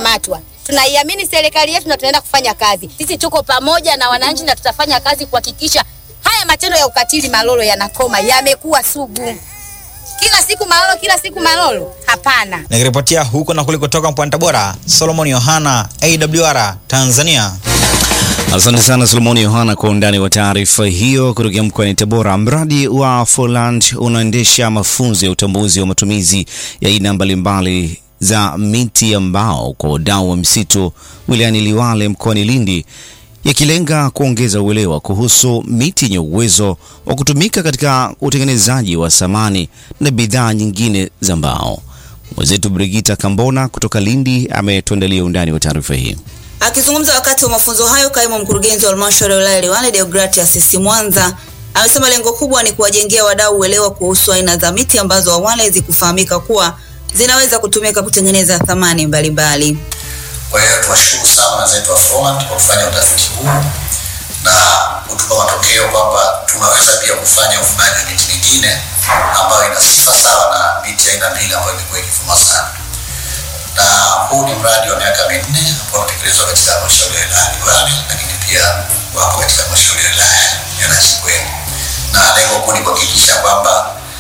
kukamatwa. Tunaiamini serikali yetu na tunaenda kufanya kazi. Sisi tuko pamoja na wananchi na tutafanya kazi kuhakikisha haya matendo ya ukatili Malolo yanakoma, yamekuwa sugu. Kila siku Malolo, kila siku Malolo, hapana. Nikiripotia huko na kule kutoka mkoani Tabora, Solomon Yohana, AWR Tanzania. Asante sana Solomoni Yohana kwa undani wa taarifa hiyo kutokea mkoani Tabora. Mradi wa Foland unaendesha mafunzo ya utambuzi wa matumizi ya aina mbalimbali za miti ya mbao kwa wadau wa msitu wilayani Liwale mkoani Lindi, yakilenga kuongeza uelewa kuhusu miti yenye uwezo wa kutumika katika utengenezaji wa samani na bidhaa nyingine za mbao. Mwenzetu Brigita Kambona kutoka Lindi ametuandalia undani wa taarifa hii. Akizungumza wakati wa mafunzo hayo, kaimu mkurugenzi wa halmashauri ya wilaya Liwale Deogratias Sisi Mwanza amesema lengo kubwa ni kuwajengea wadau uelewa kuhusu aina za miti ambazo awali hazikufahamika kuwa zinaweza kutumika kutengeneza thamani mbalimbali. Kwa hiyo tuwashukuru sana wenzetu wa Froland kwa kufanya utafiti huu na kutupa matokeo kwamba tunaweza pia kufanya uvunaji wa miti mingine ambayo ina sifa sawa na miti aina mbili ambayo imekuwa ikivuma sana. Na huu ni mradi wa miaka minne ambao unatekelezwa katika halmashauri ya wilaya Liwale, lakini pia wapo katika halmashauri ya wilaya ya Nachingwea, na lengo kuu ni kuhakikisha kwamba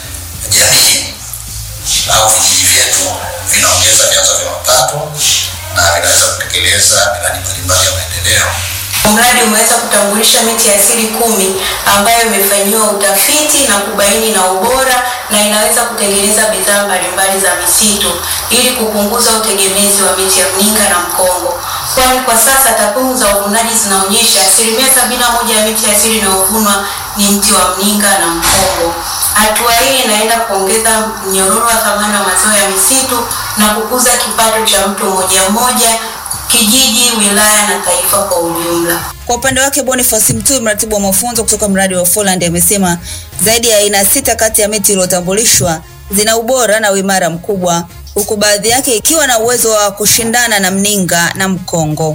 jamii au vijiji vyetu vinaongeza vyanzo vya mapato na vinaweza kutekeleza miradi mbalimbali ya maendeleo. Mradi umeweza kutambulisha miti asili kumi ambayo imefanyiwa utafiti na kubaini na ubora na inaweza kutengeneza bidhaa mbalimbali za misitu ili kupunguza utegemezi wa miti ya mninga na mkongo, kwani kwa sasa takwimu za uvunaji zinaonyesha asilimia sabini na moja ya miti asili inayovunwa ni mti wa mninga na mkongo. Hatua hii inaenda kuongeza mnyororo wa thamani wa mazao ya misitu na kukuza kipato cha mtu mmoja mmoja kijiji, wilaya na taifa kwa ujumla. Kwa upande wake Boniface Mtui, mratibu wa mafunzo kutoka mradi wa Foland, amesema zaidi ya aina sita kati ya miti iliyotambulishwa zina ubora na uimara mkubwa, huku baadhi yake ikiwa na uwezo wa kushindana na mninga na mkongo.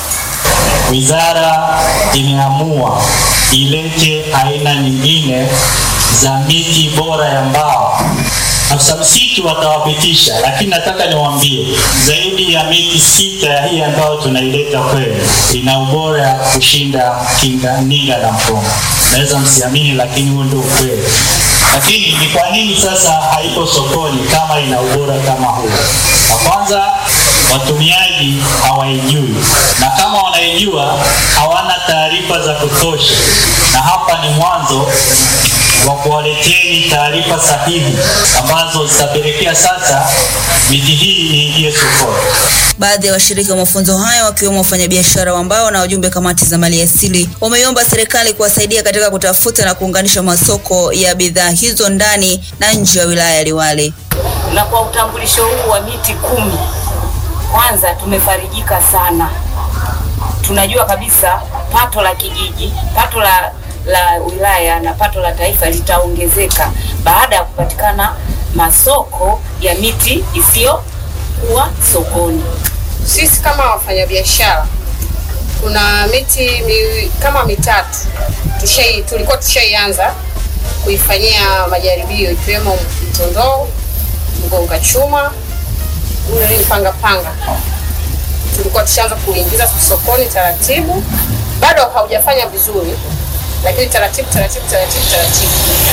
Wizara imeamua ilete aina nyingine za miti bora ya mbao. Afisa msitu watawapitisha, lakini nataka niwaambie zaidi ya miti sita ya hii ambayo tunaileta kwenu ina ubora kushinda kinga, ninga na mkongo. Naweza msiamini, lakini huo ndio ukweli. Lakini ni kwa nini sasa haipo sokoni kama ina ubora kama huo? Na kwanza watumiaji hawaijui, na kama wanaijua hawana taarifa za kutosha, na hapa ni mwanzo wa kuwaleteni taarifa sahihi ambazo zitapelekea sasa miti hii iingie sokoni. Baadhi ya washiriki wa mafunzo hayo wakiwemo wafanyabiashara wa mbao na wajumbe kamati za mali asili wameiomba serikali kuwasaidia katika kutafuta na kuunganisha masoko ya bidhaa hizo ndani na nje ya wilaya ya Liwale. Na kwa utambulisho huu wa miti kumi, kwanza tumefarijika sana. Tunajua kabisa pato la kijiji, pato la la wilaya na pato la taifa litaongezeka baada ya kupatikana masoko ya miti isiyokuwa sokoni. Sisi kama wafanyabiashara kuna miti mi, kama mitatu tushai, tulikuwa tushaianza kuifanyia majaribio ikiwemo mtondoo, mgonga chuma, ule panga panga, tulikuwa tushaanza kuingiza sokoni taratibu, bado haujafanya vizuri lakini taratibu taratibu taratibu taratibu.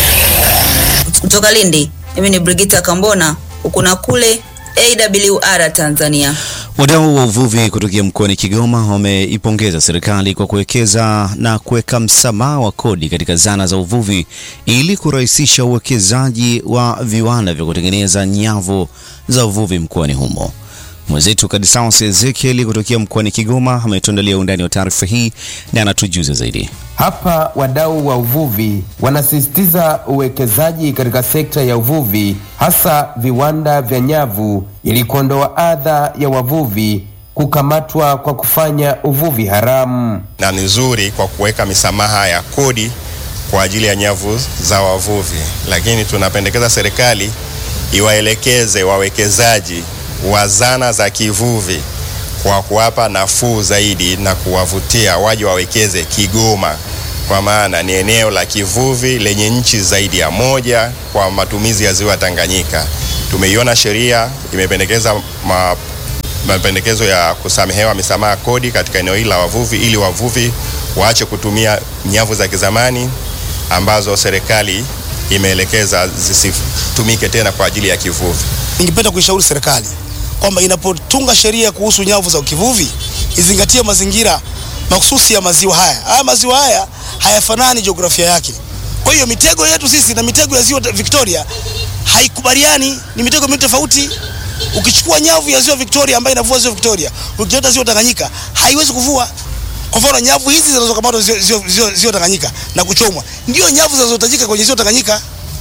Kutoka Lindi, mimi ni Brigita Kambona, huku na kule AWR Tanzania. Wadau wa uvuvi kutokea mkoani Kigoma wameipongeza serikali kwa kuwekeza na kuweka msamaha wa kodi katika zana za uvuvi ili kurahisisha uwekezaji wa viwanda vya kutengeneza nyavu za uvuvi mkoani humo. Mwenzetu Kadisaus Ezekiel kutokea mkoani Kigoma ametuandalia undani wa taarifa hii na anatujuza zaidi. Hapa wadau wa uvuvi wanasisitiza uwekezaji katika sekta ya uvuvi, hasa viwanda vya nyavu, ili kuondoa adha ya wavuvi kukamatwa kwa kufanya uvuvi haramu. Na ni nzuri kwa kuweka misamaha ya kodi kwa ajili ya nyavu za wavuvi, lakini tunapendekeza serikali iwaelekeze wawekezaji wa zana za kivuvi kwa kuwapa nafuu zaidi na kuwavutia waje wawekeze Kigoma, kwa maana ni eneo la kivuvi lenye nchi zaidi ya moja kwa matumizi ya ziwa Tanganyika. Tumeiona sheria imependekeza mapendekezo ya kusamehewa misamaha kodi katika eneo hili la wavuvi ili wavuvi waache kutumia nyavu za kizamani ambazo serikali imeelekeza zisitumike tena kwa ajili ya kivuvi. Ningependa kuishauri serikali kwamba inapotunga sheria kuhusu nyavu za ukivuvi izingatie mazingira mahususi ya maziwa haya. Haya maziwa haya hayafanani jiografia yake. Kwa hiyo mitego yetu sisi na mitego ya ziwa Victoria haikubaliani, ni mitego miwili tofauti. Ukichukua nyavu ya ziwa Victoria ambayo inavua ziwa Victoria, ukileta ziwa Tanganyika haiwezi kuvua. Kwa mfano nyavu hizi zinazokamatwa ziwa, ziwa, ziwa, ziwa Tanganyika na kuchomwa ndio nyavu zinazohitajika kwenye ziwa Tanganyika.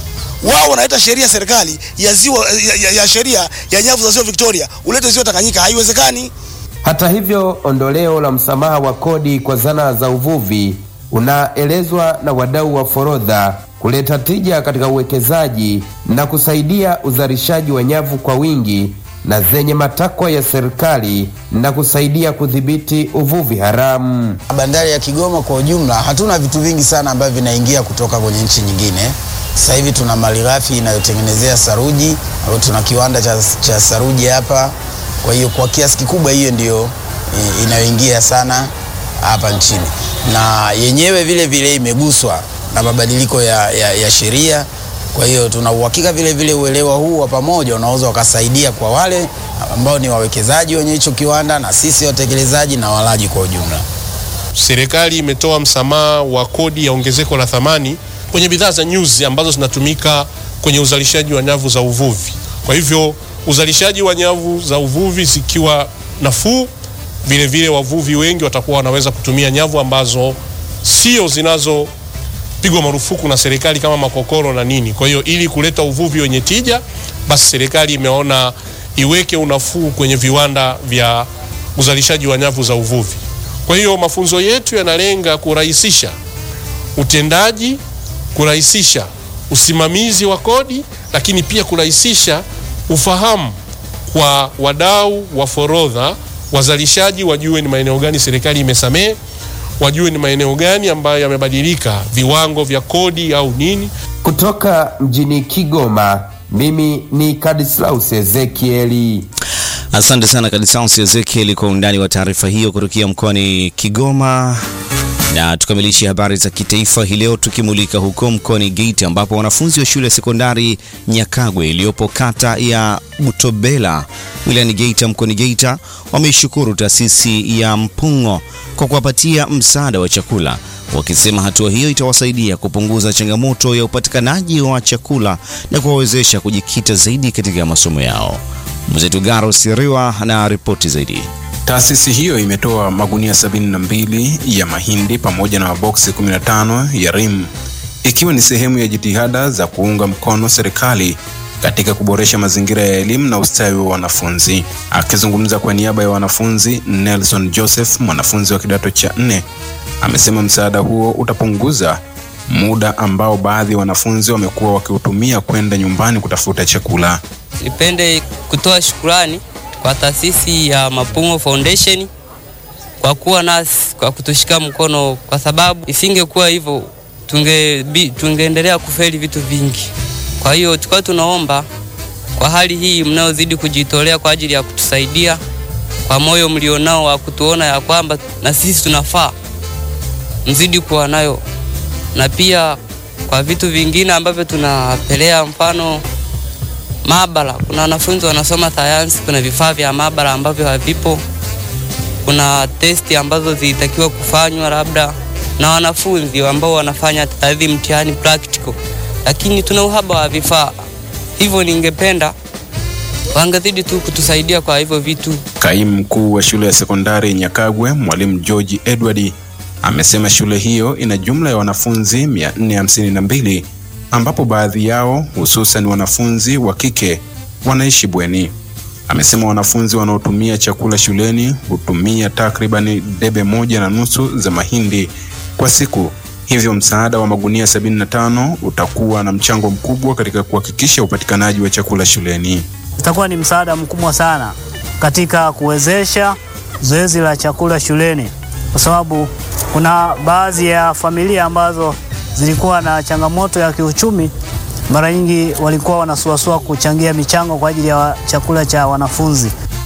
Wao wanaleta sheria serikali ya ziwa ya, ya, ya sheria ya nyavu za ziwa Victoria ulete ziwa Tanganyika, haiwezekani. Hata hivyo, ondoleo la msamaha wa kodi kwa zana za uvuvi unaelezwa na wadau wa forodha kuleta tija katika uwekezaji na kusaidia uzalishaji wa nyavu kwa wingi na zenye matakwa ya serikali na kusaidia kudhibiti uvuvi haramu. Bandari ya Kigoma kwa ujumla, hatuna vitu vingi sana ambavyo vinaingia kutoka kwenye nchi nyingine. Sasa hivi tuna malighafi inayotengenezea saruji au tuna kiwanda cha, cha saruji hapa. Kwa hiyo kwa kiasi kikubwa hiyo ndiyo e, inayoingia sana hapa nchini, na yenyewe vile vile imeguswa na mabadiliko ya, ya, ya sheria. Kwa hiyo tuna uhakika vile vile uelewa huu wa pamoja unaweza ukasaidia kwa wale ambao ni wawekezaji wenye hicho kiwanda na sisi watekelezaji na walaji kwa ujumla. Serikali imetoa msamaha wa kodi ya ongezeko la thamani kwenye bidhaa za nyuzi ambazo zinatumika kwenye uzalishaji wa nyavu za uvuvi. Kwa hivyo uzalishaji wa nyavu za uvuvi zikiwa nafuu, vile vile wavuvi wengi watakuwa wanaweza kutumia nyavu ambazo sio zinazopigwa marufuku na serikali kama makokoro na nini. Kwa hiyo ili kuleta uvuvi wenye tija, basi serikali imeona iweke unafuu kwenye viwanda vya uzalishaji wa nyavu za uvuvi. Kwa hiyo mafunzo yetu yanalenga kurahisisha utendaji, kurahisisha usimamizi wa kodi, lakini pia kurahisisha ufahamu kwa wadau wa forodha, wazalishaji wajue ni maeneo gani serikali imesamehe, wajue ni maeneo gani ambayo yamebadilika viwango vya kodi au nini. Kutoka mjini Kigoma, mimi ni Kadislaus Ezekieli. Asante sana Kadisaus Ezekiel kwa undani wa taarifa hiyo kutokea mkoani Kigoma. Na tukamilishe habari za kitaifa hii leo tukimulika huko mkoani Geita ambapo wanafunzi wa shule ya sekondari Nyakagwe iliyopo kata ya Butobela wilayani Geita mkoani Geita wameishukuru taasisi ya Mpungo kwa kuwapatia msaada wa chakula, wakisema hatua hiyo itawasaidia kupunguza changamoto ya upatikanaji wa chakula na kuwawezesha kujikita zaidi katika masomo yao. Mwenzetu Garo Siriwa na ripoti zaidi. Taasisi hiyo imetoa magunia 72 ya mahindi pamoja na maboksi 15 ya rim ikiwa ni sehemu ya jitihada za kuunga mkono serikali katika kuboresha mazingira ya elimu na ustawi wa wanafunzi. Akizungumza kwa niaba ya wanafunzi, Nelson Joseph, mwanafunzi wa kidato cha nne, amesema msaada huo utapunguza muda ambao baadhi ya wanafunzi wamekuwa wakiutumia kwenda nyumbani kutafuta chakula. Nipende kutoa shukurani kwa taasisi ya Mapungo Foundation kwa kuwa nasi, kwa kutushika mkono, kwa sababu isingekuwa hivyo tunge tungeendelea kufeli vitu vingi. Kwa hiyo tulikuwa tunaomba kwa hali hii mnayozidi kujitolea kwa ajili ya kutusaidia, kwa moyo mlionao wa kutuona ya kwamba na sisi tunafaa, mzidi kuwa nayo, na pia kwa vitu vingine ambavyo tunapelea, mfano maabara. Kuna wanafunzi wanasoma sayansi, kuna vifaa vya maabara ambavyo havipo, kuna testi ambazo zilitakiwa kufanywa labda na wanafunzi ambao wanafanya tadhi mtihani practical, lakini tuna uhaba wa vifaa hivyo. Ningependa wangezidi tu kutusaidia kwa hivyo vitu. Kaimu mkuu wa shule ya sekondari Nyakagwe, mwalimu George Edward, amesema shule hiyo ina jumla ya wanafunzi 452 ambapo baadhi yao hususan wanafunzi wa kike wanaishi bweni. Amesema wanafunzi wanaotumia chakula shuleni hutumia takribani debe moja na nusu za mahindi kwa siku, hivyo msaada wa magunia 75 utakuwa na mchango mkubwa katika kuhakikisha upatikanaji wa chakula shuleni. Itakuwa ni msaada mkubwa sana katika kuwezesha zoezi la chakula shuleni, kwa sababu kuna baadhi ya familia ambazo zilikuwa na changamoto ya kiuchumi. Mara nyingi walikuwa wanasuasua kuchangia michango kwa ajili ya chakula cha wanafunzi.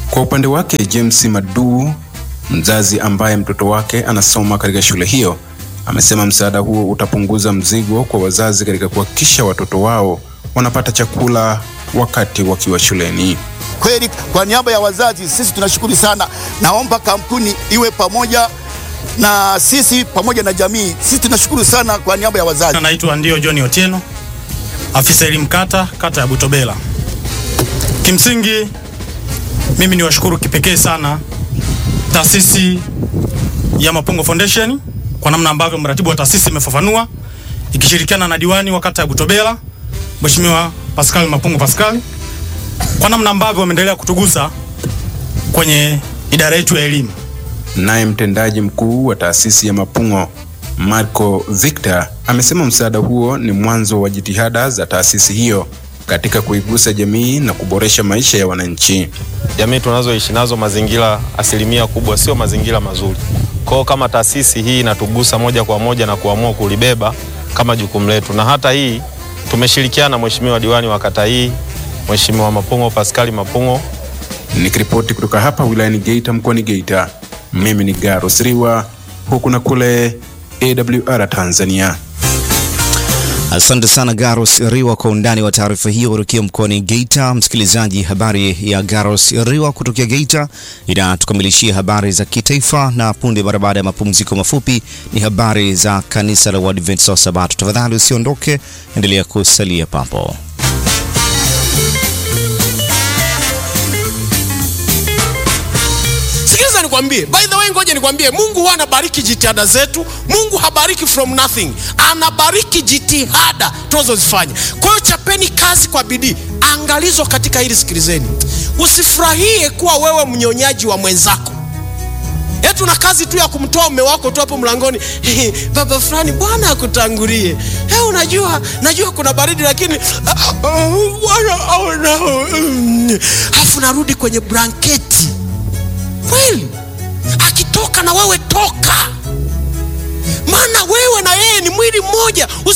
Kwa upande wake, James Madu, mzazi ambaye mtoto wake anasoma katika shule hiyo, amesema msaada huo utapunguza mzigo kwa wazazi katika kuhakikisha watoto wao wanapata chakula wakati wakiwa shuleni. Kweli, kwa niaba ya wazazi, sisi tunashukuru sana. Naomba kampuni iwe pamoja na sisi pamoja na jamii. Sisi tunashukuru sana kwa niaba ya wazazi. Naitwa ndio John Otieno, afisa elimu kata kata ya Butobela. Kimsingi mimi ni washukuru kipekee sana taasisi ya Mapungo Foundation kwa namna ambavyo mratibu wa taasisi imefafanua ikishirikiana na diwani wa kata ya Butobela Mheshimiwa Pascal Mapungo Pascal kwa namna ambavyo wameendelea kutugusa kwenye idara yetu ya elimu. Naye mtendaji mkuu wa taasisi ya Mapungo Marco Victor amesema msaada huo ni mwanzo wa jitihada za taasisi hiyo katika kuigusa jamii na kuboresha maisha ya wananchi. Jamii tunazoishi nazo mazingira asilimia kubwa sio mazingira mazuri. Kwao kama taasisi hii inatugusa moja kwa moja na kuamua kulibeba kama jukumu letu, na hata hii tumeshirikiana, Mheshimiwa diwani wa kata hii, Mheshimiwa Mapungo Paskali Mapungo. Nikiripoti kutoka hapa wilayani Geita mkoani Geita, mimi ni Garo Siriwa, huku na kule AWR Tanzania. Asante sana Garos Riwa kwa undani wa taarifa hiyo kutokea mkoani Geita. Msikilizaji, habari ya Garos Riwa kutokea Geita inatukamilishia habari za kitaifa, na punde mara baada ya mapumziko mafupi ni habari za kanisa la Waadventista wa Sabato. Tafadhali usiondoke, endelea kusalia papo. Sikiliza nikwambie, by the way, ngoja nikwambie, Mungu huwa anabariki jitihada zetu. Mungu habariki from nothing, anabariki jitihada tunazozifanya. Kwa hiyo chapeni kazi kwa bidii. Angalizo katika hili, sikilizeni, usifurahie kuwa wewe mnyonyaji wa mwenzako yetu na kazi tu ya kumtoa mume wako tu hapo mlangoni, baba fulani, Bwana akutangulie. Hey, unajua najua kuna baridi lakini Bwana aona. Alafu narudi kwenye blanketi kweli, akitoka na wewe toka, maana wewe na yeye ni mwili mmoja. Usi